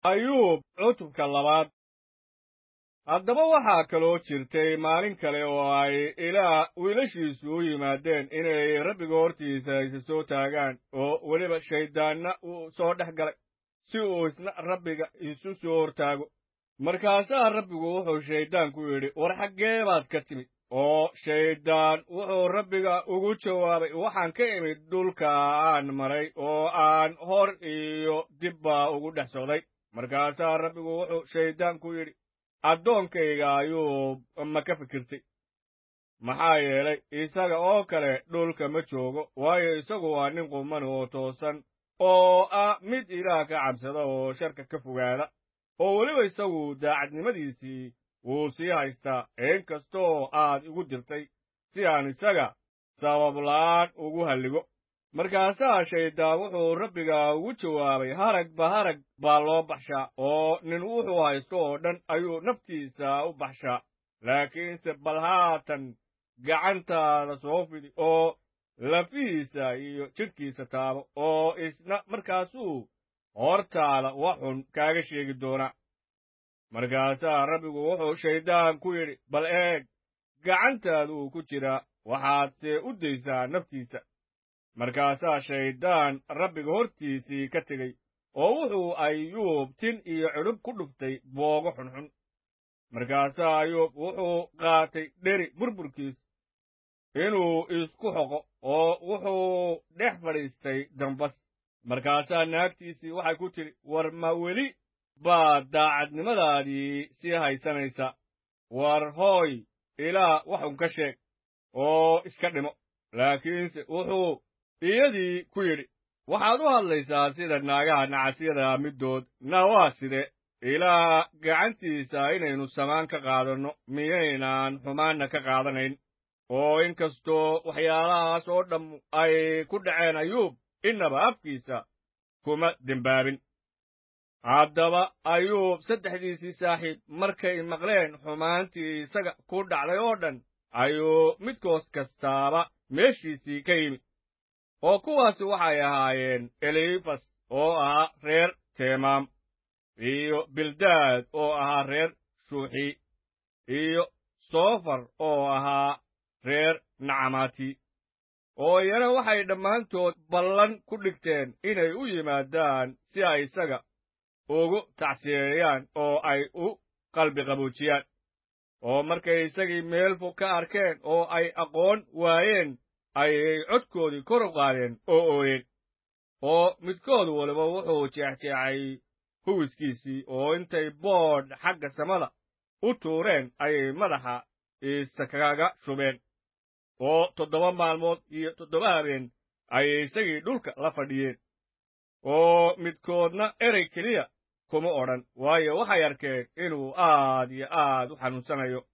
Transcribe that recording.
ayuub cutubka labaad haddaba waxaa kaloo jirtay maalin kale oo ay ilaah wiilashiisu u yimaadeen inay rabbiga hortiisa isa soo taagaan oo weliba shayddaanna uu soo dhex galay si uu isna rabbiga isu soo hortaago markaasaa rabbigu wuxuu shayddaanku yidhi war xaggee baad ka timid oo shayddaan wuxuu rabbiga ugu jawaabay waxaan ka imid dhulka aan maray oo aan hor iyo dibba ugu dhex socday markaasaa rabbigu wuxuu shayddaanku yidhi addoonkayga ayuu ma ka fikirtay maxaa yeelay isaga oo kale dhulka ma joogo waayo isagu waa nin quman oo toosan oo ah mid ilaah ka cabsada oo sharka ka fogaada oo weliba isagu daacadnimadiisii wuu sii haystaa in kastoo aad igu dirtay si aan isaga sababla'aan ugu halligo markaasaa shayddaan wuxuu rabbiga ugu jawaabay haragba harag baa loo baxshaa oo nin wuxuu haysto oo dhan ayuu naftiisa u baxshaa laakiinse bal haatan gacantaada soo fidi oo lafihiisa iyo jidhkiisa taabo oo isna markaasuu hortaada wax xun kaaga sheegi doonaa markaasaa rabbigu wuxuu shayddaan ku yidhi bal eeg gacantaaduu ku jiraa waxaadse u daysaa naftiisa markaasaa shayddaan rabbiga hortiisii ka tegey oo wuxuu ayuub tin iyo cidhub ku dhuftay boogo xunxun markaasaa ayuub wuxuu qaatay dheri burburkiis inuu isku xoqo oo wuxuu dhex fadhiistay dambas markaasaa naagtiisii waxay ku tidhi war ma weli baad daacadnimadaadii sii haysanaysa war hooy ilaah waxun ka sheeg oo iska dhimo laakiinse wuxuu iyadii ku yidhi waxaad u hadlaysaa sida naagaha nacasyada middood na waa side ilaa gacantiisa inaynu samaan ka qaadanno miyaynaan xumaanna ka qaadanayn oo in kastoo waxyaalahaas oo dhammu ay ku dhaceen ayuub innaba afkiisa kuma dembaabin haddaba ayuub saddexdiisii saaxiib markay maqleen xumaantii isaga ku dhacday oo dhan ayuu midkoos kastaaba meeshiisii ka yimi oo kuwaasi waxay ahaayeen elifas oo ahaa reer teemaam iyo bildaad oo ahaa reer shuuxi iyo soofar oo ahaa reer nacamaati oo iyana waxay dhammaantood ballan ku dhigteen inay u yimaadaan si ay isaga ugu tacsiyeeyaan oo ay u qalbi qaboojiyaan oo markay isagii meel fog ka arkeen oo ay aqoon waayeen ayay codkoodii kor u qaadeen oo ooyeen oo midkood waliba wuxuu jeexjeexay huwiskiisii oo intay boodh xagga samada u tuureen ayay madaxa isakaga shubeen oo toddoba maalmood iyo toddoba habeen ayay isagii dhulka la fadhiyeen oo midkoodna erey keliya kuma odhan waayo waxay arkeen inuu aad iyo aad u xanuunsanayo